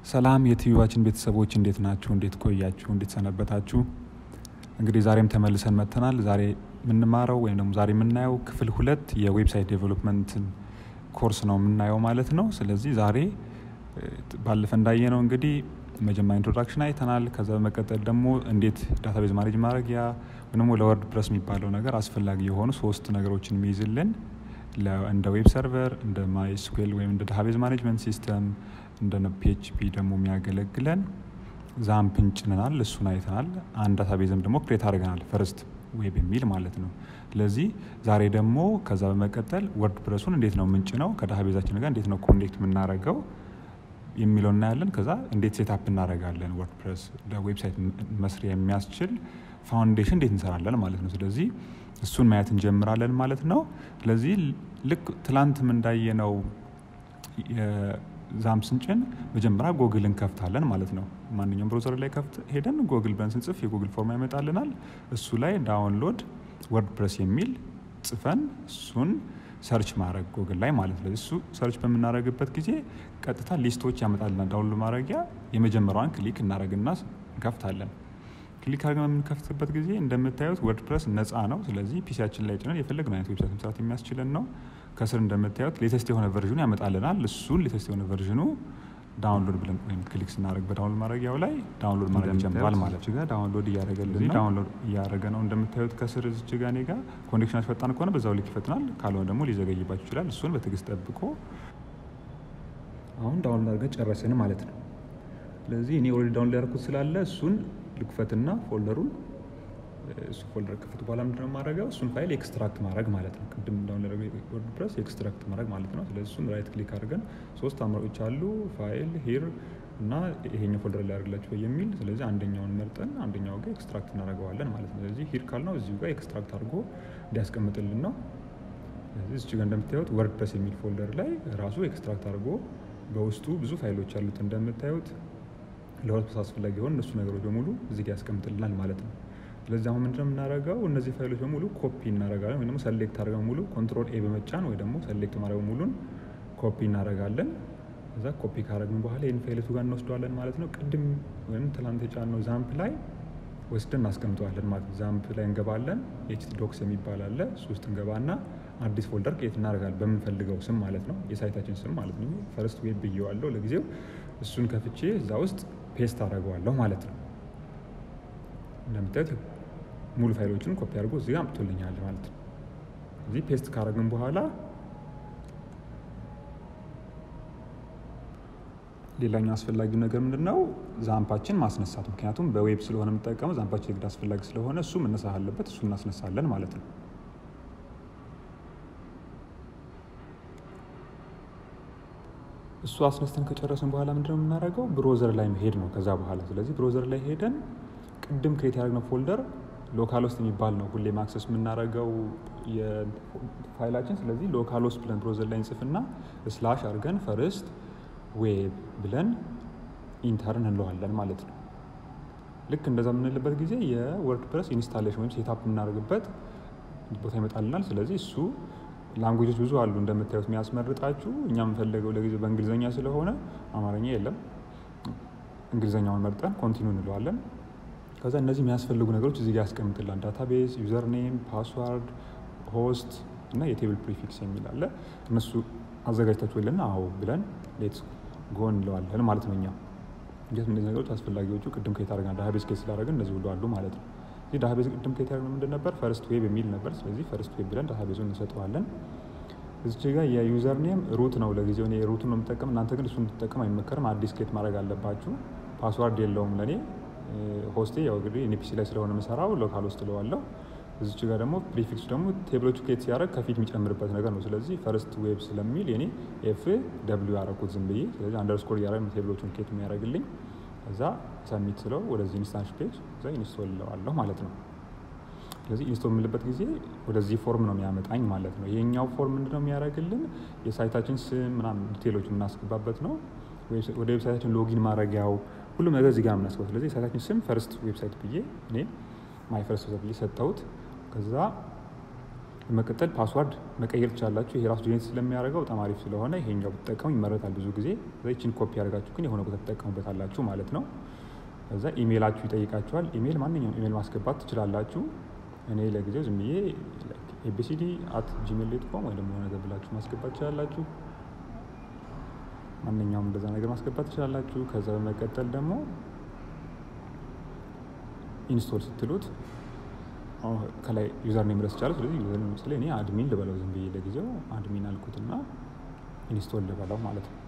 ሰላም የትዩባችን ቤተሰቦች እንዴት ናችሁ? እንዴት ቆያችሁ? እንዴት ሰነበታችሁ? እንግዲህ ዛሬም ተመልሰን መጥተናል። ዛሬ የምንማረው ወይም ደግሞ ዛሬ የምናየው ክፍል ሁለት የዌብሳይት ዴቨሎፕመንትን ኮርስ ነው የምናየው ማለት ነው። ስለዚህ ዛሬ ባለፈ እንዳየነው እንግዲህ መጀመሪያ ኢንትሮዳክሽን አይተናል። ከዛ በመቀጠል ደግሞ እንዴት ዳታቤዝ ማኔጅ ማድረጊያ ወይም ደግሞ ለወርድ ፕረስ የሚባለው ነገር አስፈላጊ የሆኑ ሶስት ነገሮችን የሚይዝልን እንደ ዌብ ሰርቨር፣ እንደ ማይስኩዌል ወይም እንደ ዳታቤዝ ማኔጅመንት ሲስተም እንደ ፒኤችፒ ደግሞ የሚያገለግለን ዛምፕን ጭነናል። እሱን አይተናል። አንድ ዳታቤዝም ደግሞ ክሬት አድርገናል ፈርስት ዌብ የሚል ማለት ነው። ስለዚህ ዛሬ ደግሞ ከዛ በመቀጠል ወርድ ፕረሱን እንዴት ነው ምንጭ ነው ከዳታቤዛችን ጋር እንዴት ነው ኮኔክት የምናደርገው የሚለው እናያለን። ከዛ እንዴት ሴታፕ እናደርጋለን ወርድ ፕረስ ለዌብሳይት መስሪያ የሚያስችል ፋውንዴሽን እንዴት እንሰራለን ማለት ነው። ስለዚህ እሱን ማየት እንጀምራለን ማለት ነው። ስለዚህ ልክ ትላንትም እንዳየነው ዛም ስንጭን መጀመሪያ ጎግል እንከፍታለን ማለት ነው። ማንኛውም ብሮዘር ላይ ከፍት ሄደን ጎግል ብለን ስንጽፍ የጎግል ፎርማ ይመጣልናል። እሱ ላይ ዳውንሎድ ወርድ ፕረስ የሚል ጽፈን እሱን ሰርች ማድረግ ጎግል ላይ ማለት ነው። እሱ ሰርች በምናደርግበት ጊዜ ቀጥታ ሊስቶች ያመጣልናል። ዳውንሎድ ማድረጊያ የመጀመሪያዋን ክሊክ እናደርግና እንከፍታለን። ክሊክ አድርገን በምንከፍትበት ጊዜ እንደምታዩት ወርድ ፕረስ ነፃ ነው። ስለዚህ ፒሲያችን ላይ ጭነን የፈለግነው አይነት ዌብሳይት መስራት የሚያስችለን ነው። ከስር እንደምታዩት ሌተስት የሆነ ቨርዥኑ ያመጣልናል። እሱን ሌተስት የሆነ ቨርዥኑ ዳውንሎድ ብለን ወይም ክሊክ ስናደርግ በዳውንሎድ ማድረጊያው ላይ ዳውንሎድ ማድረግ ይጀምራል ማለት ነው። ዳውንሎድ እያደረገልን ነው። ዳውንሎድ እያደረገ ነው። እንደምታዩት ከስር እዚች ጋ እኔ ጋ ኮኔክሽናችሁ ፈጣን ከሆነ በዛው ልክ ይፈጥናል። ካልሆነ ደግሞ ሊዘገይባችሁ ይችላል። እሱን በትዕግስት ጠብቆ አሁን ዳውንሎድ አድርገን ጨረስን ማለት ነው። ስለዚህ እኔ ኦልሬዲ ዳውንሎድ ያደረኩት ስላለ እሱን ልክፈትና ፎልደሩን እሱ ፎልደር ከፍት በኋላ ምንድነው የማደርገው እሱን ፋይል ኤክስትራክት ማድረግ ማለት ነው። ቅድም ዳውንሎድ ወርድ ፕረስ ኤክስትራክት ማድረግ ማለት ነው። ስለዚህ እሱን ራይት ክሊክ አድርገን ሶስት አማራጮች አሉ፣ ፋይል ሂር እና ይሄኛው ፎልደር ላይ ያደርግላችሁ የሚል ስለዚህ አንደኛውን መርጠን አንደኛው ጋር ኤክስትራክት እናደርገዋለን ማለት ነው። ስለዚህ ሂር ካልነው እዚሁ ጋር ኤክስትራክት አድርጎ እንዲያስቀምጥልን ነው። ስለዚህ እዚህ ጋር እንደምታዩት ወርድ ፕረስ የሚል ፎልደር ላይ ራሱ ኤክስትራክት አድርጎ በውስጡ ብዙ ፋይሎች አሉት እንደምታዩት ለወርድ ፕረስ አስፈላጊ የሆኑ እነሱ ነገሮች በሙሉ እዚህ ጋር ያስቀምጥልናል ማለት ነው። ስለዚህ አሁን ምንድነው የምናደርገው እነዚህ ፋይሎች በሙሉ ኮፒ እናደርጋለን ወይም ደግሞ ሰሌክት አድርገን ሙሉ ኮንትሮል ኤ በመጫን ወይ ደግሞ ሰሌክት ማድረግ ሙሉን ኮፒ እናደርጋለን። እዛ ኮፒ ካደረግን በኋላ ይህን ፋይለቱ ጋር እንወስደዋለን ማለት ነው። ቅድም ወይም ትላንት የጫነው ዛምፕ ላይ ወስደን እናስቀምጠዋለን ማለት ነው። ዛምፕ ላይ እንገባለን። ኤችቲ ዶክስ የሚባል አለ። እሱ ውስጥ እንገባና አዲስ ፎልደር ክሬት እናደርጋለን በምንፈልገው ስም ማለት ነው። የሳይታችን ስም ማለት ነው። ፈርስት ዌብ ብዬዋለሁ ለጊዜው። እሱን ከፍቼ እዛ ውስጥ ፔስት አደርገዋለሁ ማለት ነው። እንደምታዩት ሙሉ ፋይሎችን ኮፒ አድርጎ እዚህ ጋር አምጥቶልኛል ማለት ነው። እዚህ ፔስት ካደረግን በኋላ ሌላኛው አስፈላጊው ነገር ምንድን ነው? ዛምፓችን ማስነሳት። ምክንያቱም በዌብ ስለሆነ የምጠቀመው ዛምፓችን የግድ አስፈላጊ ስለሆነ እሱ መነሳት አለበት። እሱ እናስነሳለን ማለት ነው። እሱ አስነስተን ከጨረስን በኋላ ምንድነው የምናደርገው? ብሮዘር ላይ መሄድ ነው ከዛ በኋላ። ስለዚህ ብሮዘር ላይ ሄደን ቅድም ክሬት ያደረግነው ፎልደር ሎካል ውስጥ የሚባል ነው ሁሌ ማክሰስ የምናደርገው የፋይላችን። ስለዚህ ሎካል ውስጥ ብለን ብሮዘር ላይ እንጽፍና ስላሽ አድርገን ፈርስት ዌብ ብለን ኢንተርን እንለዋለን ማለት ነው። ልክ እንደዛ የምንልበት ጊዜ የወርድ ፕረስ ኢንስታሌሽን ወይም ሴታፕ የምናደርግበት ቦታ ይመጣልናል። ስለዚህ እሱ ላንጉጆች ብዙ አሉ እንደምታዩት የሚያስመርጣችሁ። እኛ የምንፈልገው ለጊዜው በእንግሊዝኛ ስለሆነ አማርኛ የለም። እንግሊዝኛውን መርጠን ኮንቲኒው እንለዋለን። ከዛ እነዚህ የሚያስፈልጉ ነገሮች እዚህ ጋር ያስቀምጥላል። ዳታቤዝ፣ ዩዘር ኔም፣ ፓስዋርድ፣ ሆስት እና የቴብል ፕሪፊክስ የሚል አለ። እነሱ አዘጋጅታችሁልን አዎ ብለን ሌትስ ጎ እንለዋለን ማለት ነው። እኛ እንዴት እነዚህ ነገሮች አስፈላጊዎቹ ቅድም ከየት አደረግን ዳታቤዝ ኬት ስላደረግን እነዚህ ሁሉ አሉ ማለት ነው። እዚህ ዳታቤዝ ቅድም ከየት ያደረግነው ምንድን ነበር? ፈርስት ዌብ የሚል ነበር። ስለዚህ ፈርስት ዌብ ብለን ዳታቤዙን እንሰጠዋለን። እዚች ጋር የዩዘር ኔም ሩት ነው። ለጊዜው እኔ ሩቱን ነው የምጠቀም። እናንተ ግን እሱን እንድትጠቀም አይመከርም። አዲስ ኬት ማድረግ አለባችሁ። ፓስዋርድ የለውም ለእኔ ሆስቴ ያው እንግዲህ ኤንፒሲ ላይ ስለሆነ የምሰራው ሎካል ውስጥ እለዋለሁ። እዚች ጋር ደግሞ ፕሪፊክሱ ደግሞ ቴብሎቹ ኬት ሲያደርግ ከፊት የሚጨምርበት ነገር ነው። ስለዚህ ፈርስት ዌብ ስለሚል የኔ ኤፍ ደብሊው ያደረኩት ዝም ብዬ። ስለዚህ አንደርስኮር እያደረግ ቴብሎቹን ኬት የሚያደርግልኝ እዛ ሰሚት ስለው ወደዚህ ኢንስታንስ ፔጅ እዛ ኢንስቶል እለዋለሁ ማለት ነው። ስለዚህ ኢንስቶል የምልበት ጊዜ ወደዚህ ፎርም ነው የሚያመጣኝ ማለት ነው። ይሄኛው ፎርም ምንድነው የሚያደርግልን የሳይታችን ስም ምናምን ዲቴሎች የምናስገባበት ነው። ወደ ዌብሳይታችን ሎጊን ማድረጊያው ሁሉም ነገር እዚህ ጋር ነው የምናስገባው። ስለዚህ የሳይታችን ስም ፈርስት ዌብሳይት ብዬ እኔ ማይ ፈርስት ዌብሳይት ብዬ ሰጠሁት። ከዛ በመቀጠል ፓስዋርድ መቀየር ትችላላችሁ። ይሄ ራሱ ጄኔሬት ስለሚያደርገው በጣም አሪፍ ስለሆነ ይሄኛው ብትጠቀሙ ይመረጣል። ብዙ ጊዜ ይችን ኮፒ ያደርጋችሁ ግን የሆነ ቦታ ትጠቀሙበታላችሁ ማለት ነው። ከዛ ኢሜይላችሁ ይጠይቃችኋል። ኢሜይል ማንኛውም ኢሜይል ማስገባት ትችላላችሁ። እኔ ለጊዜው ዝም ብዬ ኤቢሲዲ አት ጂሜል ዶት ኮም ወይ ደግሞ ነገር ብላችሁ ማስገባት ትችላላችሁ። ማንኛውም እንደዛ ነገር ማስገባት ትችላላችሁ። ከዛ በመቀጠል ደግሞ ኢንስቶል ስትሉት ከላይ ዩዘር ኔም ረስ ይቻላል። ስለዚህ ዩዘር ኔም ስለ እኔ አድሚን ልበለው ዝም ብዬ ለጊዜው አድሚን አልኩትና ኢንስቶል ልበለው ማለት ነው።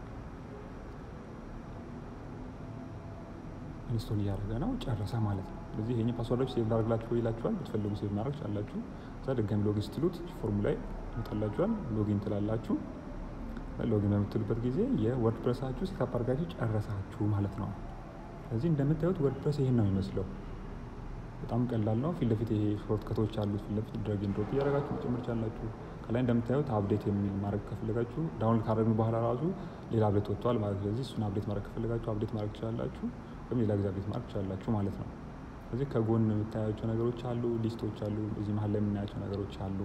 ኢንስቶል እያደረገ ነው፣ ጨረሰ ማለት ነው። ስለዚህ ይሄ ፓስወርዶች ሴቭ ላደርግላችሁ ይላችኋል። ብትፈልጉ ሴቭ ማድረግ ቻላችሁ። ከዛ ድጋሚ ሎጊን ስትሉት ፎርሙ ላይ ይመጣላችኋል። ሎጊን ትላላችሁ። ሎጊን በምትሉበት ጊዜ የወርድ ፕረሳችሁ ሴታፕ አድርጋችሁ ጨረሳችሁ ማለት ነው። ስለዚህ እንደምታዩት ወርድ ፕረስ ይሄን ነው የሚመስለው። በጣም ቀላል ነው። ፊት ለፊት ይሄ ሾርት ከቶች አሉት። ፊት ለፊት ድረግ ድሮፕ እያደረጋችሁ መጨመር ቻላችሁ። ከላይ እንደምታዩት አፕዴት የሚል ማድረግ ከፈለጋችሁ ዳውንሎድ ካደረግን በኋላ ራሱ ሌላ አፕዴት ወጥቷል ማለት ስለዚህ እሱን አፕዴት ማድረግ ከፈለጋችሁ አፕዴት ማድረግ ትችላላችሁ፣ ወይም ሌላ ጊዜ አፕዴት ማድረግ ትችላላችሁ ማለት ነው። ስለዚህ ከጎን የምታያቸው ነገሮች አሉ፣ ሊስቶች አሉ፣ እዚህ መሀል ላይ የምናያቸው ነገሮች አሉ።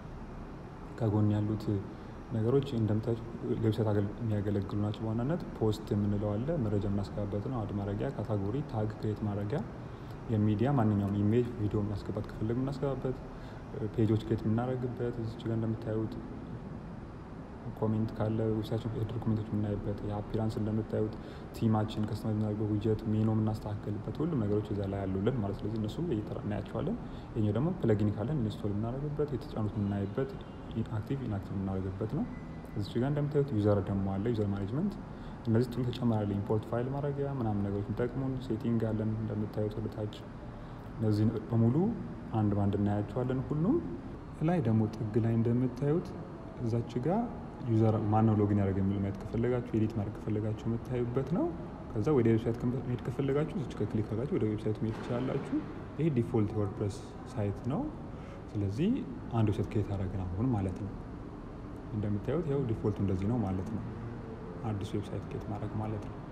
ከጎን ያሉት ነገሮች እንደምታዩት ለዌብሳይት የሚያገለግሉ ናቸው። በዋናነት ፖስት የምንለው አለ፣ መረጃ የምናስገባበት ነው። አድ ማድረጊያ፣ ካታጎሪ፣ ታግ ክሬት ማድረጊያ የሚዲያ ማንኛውም ኢሜጅ ቪዲዮ የምናስገባት ከፈለግ የምናስገባበት ፔጆች ክሬት የምናደርግበት እዚች ጋር እንደምታዩት ኮሜንት ካለ ዌብሳይታችን ሄደር ኮሜንቶች የምናይበት የአፒራንስ እንደምታዩት ቲማችን ከስተማይዝ የምናደርገው ዊጀት ሜኖ የምናስተካከልበት ሁሉም ነገሮች እዛ ላይ ያሉልን ማለት ስለዚህ እነሱ እየጠራ እናያቸዋለን። ይኛው ደግሞ ፕለጊን ካለን ኢንስቶል የምናደርግበት የተጫኑት የምናይበት አክቲቭ ኢንአክቲቭ የምናደርግበት ነው። እዚች ጋር እንደምታዩት ዩዘር ደግሞ አለ ዩዘር ማኔጅመንት እነዚህ ጥሩ ተጨማሪ ኢምፖርት ፋይል ማድረጊያ ምናምን ነገሮች የሚጠቅሙን ሴቲንግ አለን እንደምታዩት ወደታች እነዚህ በሙሉ አንድ ባንድ እናያቸዋለን። ሁሉም ላይ ደግሞ ጥግ ላይ እንደምታዩት እዛች ጋር ዩዘር ማነው ሎጊን ያደረገ የሚል ማየት ከፈለጋችሁ ኤዲት ማድረግ ከፈለጋችሁ የምታዩበት ነው። ከዛ ወደ ዌብሳይት መሄድ ከፈለጋችሁ እዚች ጋር ክሊክ አድርጋችሁ ወደ ዌብሳይት መሄድ ትችላላችሁ። ይህ ዲፎልት ወርድፕረስ ሳይት ነው። ስለዚህ አንድ ዌብሳይት ክሬት አደረግን አሁን ማለት ነው። እንደምታዩት ያው ዲፎልቱ እንደዚህ ነው ማለት ነው። አዲስ ዌብሳይት ክሬት ማድረግ ማለት ነው።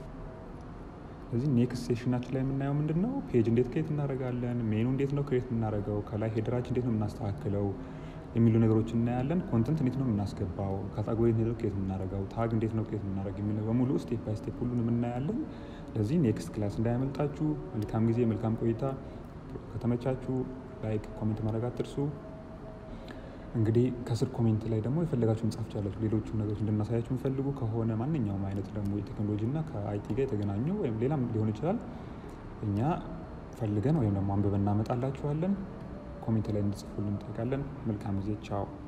ስለዚህ ኔክስት ሴሽናችን ላይ የምናየው ምንድን ነው? ፔጅ እንዴት ክሬት እናደርጋለን፣ ሜኑ እንዴት ነው ክሬት የምናደርገው፣ ከላይ ሄደራችን እንዴት ነው የምናስተካክለው የሚሉ ነገሮች እናያለን። ኮንተንት እንዴት ነው የምናስገባው፣ ካታጎሪ እንዴት ነው ክሬት የምናደርገው፣ ታግ እንዴት ነው ክሬት የምናደርግ የሚል በሙሉ ስቴፕ ባይ ስቴፕ ሁሉንም እናያለን። ለዚህ ኔክስት ክላስ እንዳያመልጣችሁ። መልካም ጊዜ፣ መልካም ቆይታ። ከተመቻችሁ ላይክ፣ ኮሜንት ማድረግ አትርሱ። እንግዲህ ከስር ኮሜንት ላይ ደግሞ የፈለጋችሁ መጻፍ ቻላችሁ። ሌሎቹ ነገሮች እንድናሳያችሁ የሚፈልጉ ከሆነ ማንኛውም አይነት ደግሞ የቴክኖሎጂ እና ከአይቲ ጋር የተገናኙ ወይም ሌላም ሊሆን ይችላል እኛ ፈልገን ወይም ደግሞ አንብበን እናመጣላችኋለን። ኮሜንት ላይ እንድጽፉልን እንጠይቃለን። መልካም ጊዜ። ቻው